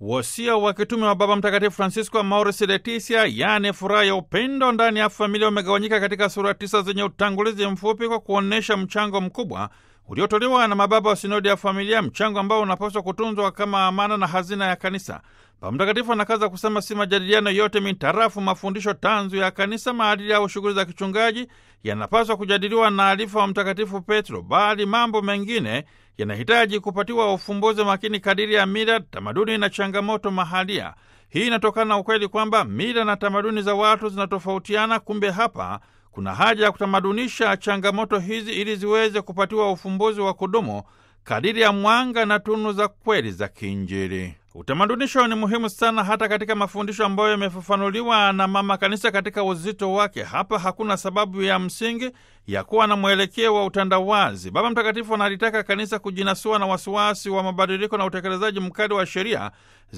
Wosia wa kitume wa Baba Mtakatifu Francisco Amoris Laetitia, yaani furaha ya upendo ndani ya familia, umegawanyika katika sura tisa zenye utangulizi mfupi kwa kuonyesha mchango mkubwa uliotolewa na mababa wa sinodi ya familia, mchango ambao unapaswa kutunzwa kama amana na hazina ya kanisa. Baba Mtakatifu anakaza kusema si majadiliano yote mitarafu mafundisho tanzu ya kanisa, maadili au shughuli za kichungaji yanapaswa kujadiliwa na alifa wa Mtakatifu Petro, bali mambo mengine yanahitaji kupatiwa ufumbuzi makini kadiri ya mila, tamaduni na changamoto mahalia. Hii inatokana na ukweli kwamba mila na tamaduni za watu zinatofautiana. Kumbe hapa kuna haja ya kutamadunisha changamoto hizi ili ziweze kupatiwa ufumbuzi wa kudumu kadiri ya mwanga na tunu za kweli za kiinjili. Utamadunisho ni muhimu sana hata katika mafundisho ambayo yamefafanuliwa na Mama Kanisa katika uzito wake. Hapa hakuna sababu ya msingi ya kuwa na mwelekeo wa utandawazi. Baba Mtakatifu analitaka kanisa kujinasua na wasiwasi wa mabadiliko na utekelezaji mkali wa sheria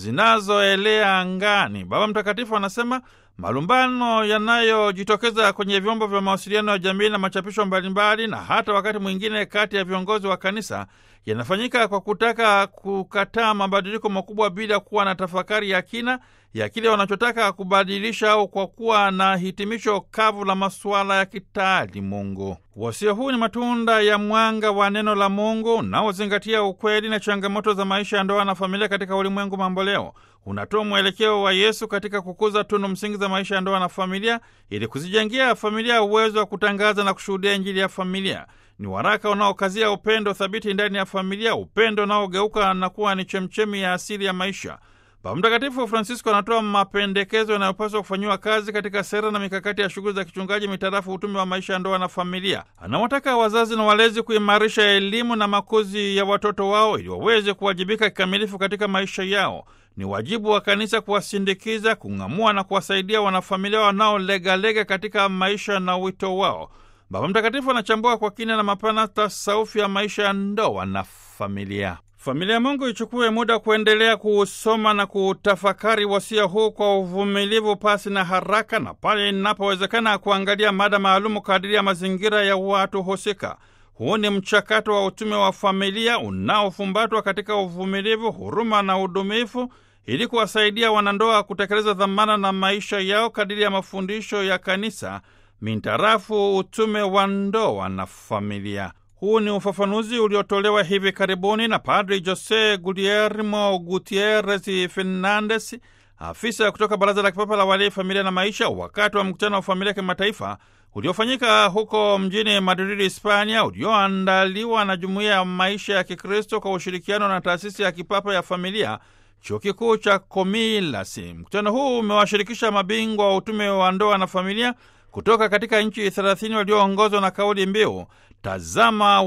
zinazoelea angani. Baba Mtakatifu anasema malumbano yanayojitokeza kwenye vyombo vya mawasiliano ya jamii na machapisho mbalimbali na hata wakati mwingine kati ya viongozi wa kanisa yanafanyika kwa kutaka kukataa mabadiliko makubwa bila kuwa na tafakari ya kina ya kile wanachotaka kubadilisha au kwa kuwa na hitimisho kavu la masuala ya kitaali Mungu. Wasia huu ni matunda ya mwanga wa neno la Mungu unaozingatia ukweli na changamoto za maisha ya ndoa na familia katika ulimwengu mamboleo. Unatoa mwelekeo wa Yesu katika kukuza tunu msingi za maisha ya ndoa na familia ili kuzijengea familia uwezo wa kutangaza na kushuhudia Injili ya familia. Ni waraka unaokazia upendo thabiti ndani ya familia, upendo unaogeuka na kuwa ni chemchemi ya asili ya maisha. Baba Mtakatifu Francisco anatoa mapendekezo yanayopaswa kufanyiwa kazi katika sera na mikakati ya shughuli za kichungaji mitarafu utume wa maisha ya ndoa na familia. Anawataka wazazi na walezi kuimarisha elimu na makuzi ya watoto wao ili waweze kuwajibika kikamilifu katika maisha yao. Ni wajibu wa kanisa kuwasindikiza, kung'amua na kuwasaidia wanafamilia wanaolegalega katika maisha na wito wao. Baba Mtakatifu anachambua kwa kina na mapana tasaufi ya maisha ya ndoa na familia. Familia ya Mungu ichukue muda kuendelea kuusoma na kuutafakari wasia huu kwa uvumilivu, pasi na haraka, na pale inapowezekana kuangalia mada maalumu kadiri ya mazingira ya watu husika. Huu ni mchakato wa utume wa familia unaofumbatwa katika uvumilivu, huruma na udumifu ili kuwasaidia wanandoa kutekeleza dhamana na maisha yao kadiri ya mafundisho ya kanisa mintarafu utume wa ndoa na familia. Huu ni ufafanuzi uliotolewa hivi karibuni na Padri Jose Guillermo Gutierrez Fernandes, afisa kutoka Baraza la Kipapa la Walei, Familia na Maisha, wakati wa mkutano wa familia kimataifa uliofanyika huko mjini Madrid, Hispania, ulioandaliwa na Jumuiya ya Maisha ya Kikristo kwa ushirikiano na Taasisi ya Kipapa ya Familia, Chuo Kikuu cha Komilasi. Mkutano huu umewashirikisha mabingwa wa utume wa ndoa na familia kutoka katika nchi thelathini walioongozwa na kauli mbiu tazama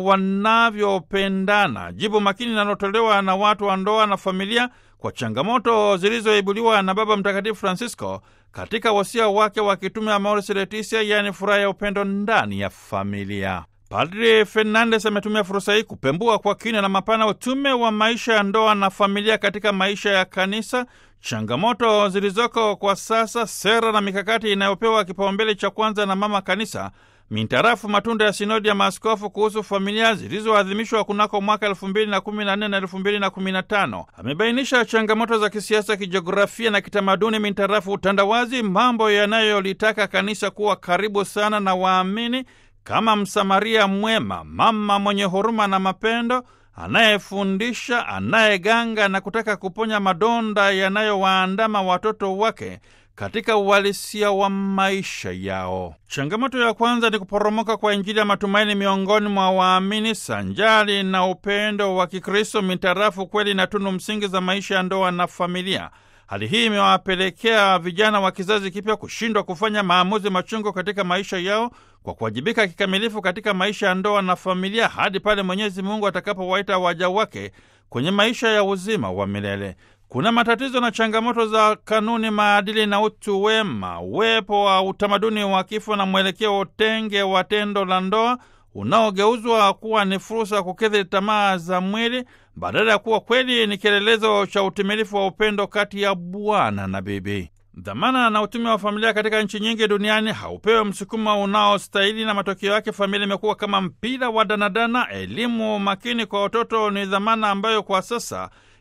wanavyopendana, jibu makini linalotolewa na watu wa ndoa na familia kwa changamoto zilizoibuliwa na Baba Mtakatifu Francisco katika wasia wake wa kitume Amoris Laetitia, yaani furaha ya upendo ndani ya familia. Padri Fernandes ametumia fursa hii kupembua kwa kina na mapana utume wa maisha ya ndoa na familia katika maisha ya kanisa, changamoto zilizoko kwa sasa, sera na mikakati inayopewa kipaumbele cha kwanza na mama kanisa mintarafu matunda ya sinodi ya maaskofu kuhusu familia zilizoadhimishwa kunako mwaka elfu mbili na kumi na nne na elfu mbili na kumi na tano. Amebainisha changamoto za kisiasa, kijiografia na kitamaduni mintarafu utandawazi, mambo yanayolitaka kanisa kuwa karibu sana na waamini kama Msamaria mwema, mama mwenye huruma na mapendo, anayefundisha, anayeganga na kutaka kuponya madonda yanayowaandama watoto wake katika uhalisia wa maisha yao. Changamoto ya kwanza ni kuporomoka kwa Injili ya matumaini miongoni mwa waamini, sanjari na upendo wa Kikristo mitarafu kweli na tunu msingi za maisha ya ndoa na familia. Hali hii imewapelekea vijana wa kizazi kipya kushindwa kufanya maamuzi machungu katika maisha yao kwa kuwajibika kikamilifu katika maisha ya ndoa na familia hadi pale Mwenyezi Mungu atakapowaita waja wake kwenye maisha ya uzima wa milele. Kuna matatizo na changamoto za kanuni, maadili na utu wema, uwepo wa utamaduni wa kifo na mwelekeo utenge wa tendo la ndoa unaogeuzwa kuwa ni fursa ya kukidhi tamaa za mwili badala ya kuwa kweli ni kielelezo cha utimilifu wa upendo kati ya bwana na bibi. Dhamana na utume wa familia katika nchi nyingi duniani haupewe msukumo unaostahili, na matokeo yake familia imekuwa kama mpira wa danadana. Elimu makini kwa watoto ni dhamana ambayo kwa sasa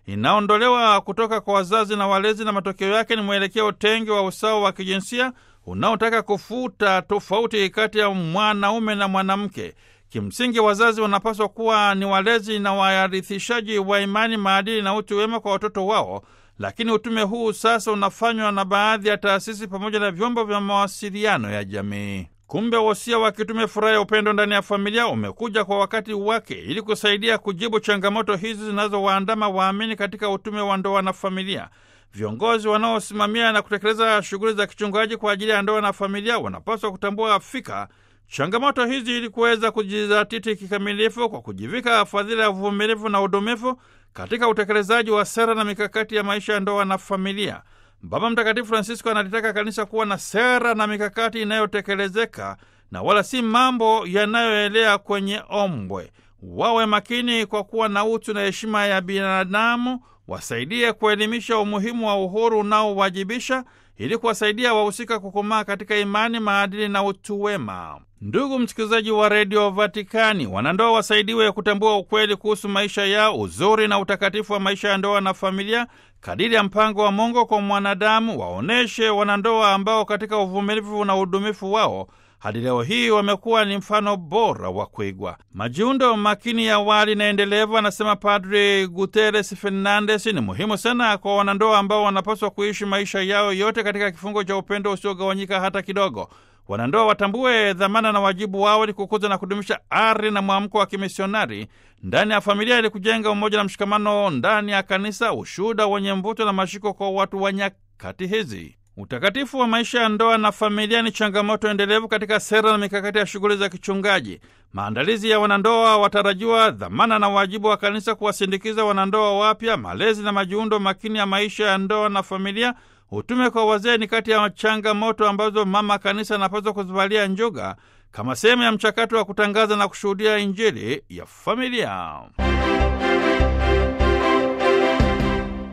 inaondolewa kutoka kwa wazazi na walezi, na matokeo yake ni mwelekeo tengi wa usawa wa kijinsia unaotaka kufuta tofauti kati ya mwanaume na mwanamke. Kimsingi, wazazi wanapaswa kuwa ni walezi na warithishaji wa imani, maadili na utu wema kwa watoto wao, lakini utume huu sasa unafanywa na baadhi ya taasisi pamoja na vyombo vya mawasiliano ya jamii. Kumbe wosia wa kitume furaha ya upendo ndani ya familia umekuja kwa wakati wake ili kusaidia kujibu changamoto hizi zinazowaandama waamini katika utume wa ndoa na familia. Viongozi wanaosimamia na kutekeleza shughuli za kichungaji kwa ajili ya ndoa na familia wanapaswa kutambua fika changamoto hizi ili kuweza kujizatiti kikamilifu kwa kujivika fadhila ya uvumilivu na udumifu katika utekelezaji wa sera na mikakati ya maisha ya ndoa na familia. Baba Mtakatifu Francisco analitaka kanisa kuwa na sera na mikakati inayotekelezeka na wala si mambo yanayoelea kwenye ombwe. Wawe makini kwa kuwa na utu na heshima ya binadamu, wasaidie kuelimisha umuhimu wa uhuru unaowajibisha ili kuwasaidia wahusika kukomaa katika imani, maadili na utu wema. Ndugu msikilizaji wa redio Vatikani, wanandoa wasaidiwe kutambua ukweli kuhusu maisha yao, uzuri na utakatifu wa maisha ya ndoa na familia kadiri ya mpango wa Mungu kwa mwanadamu. Waonyeshe wanandoa ambao katika uvumilivu na udumifu wao hadi leo hii wamekuwa ni mfano bora wa kuigwa. Majiundo makini ya awali na endelevu, anasema Padri Guterres Fernandes, ni muhimu sana kwa wanandoa ambao wanapaswa kuishi maisha yao yote katika kifungo cha upendo usiogawanyika hata kidogo. Wanandoa watambue dhamana na wajibu wao ili kukuza na kudumisha ari na mwamko wa kimisionari ndani ya familia ili kujenga umoja na mshikamano ndani ya kanisa, ushuhuda wenye mvuto na mashiko kwa watu wa nyakati hizi. Utakatifu wa maisha ya ndoa na familia ni changamoto endelevu katika sera na mikakati ya shughuli za kichungaji. Maandalizi ya wanandoa watarajiwa, dhamana na wajibu wa kanisa kuwasindikiza wanandoa wapya, malezi na majiundo makini ya maisha ya ndoa na familia. Utume kwa wazee ni kati ya changamoto ambazo mama kanisa anapaswa kuzivalia njuga kama sehemu ya mchakato wa kutangaza na kushuhudia Injili ya familia.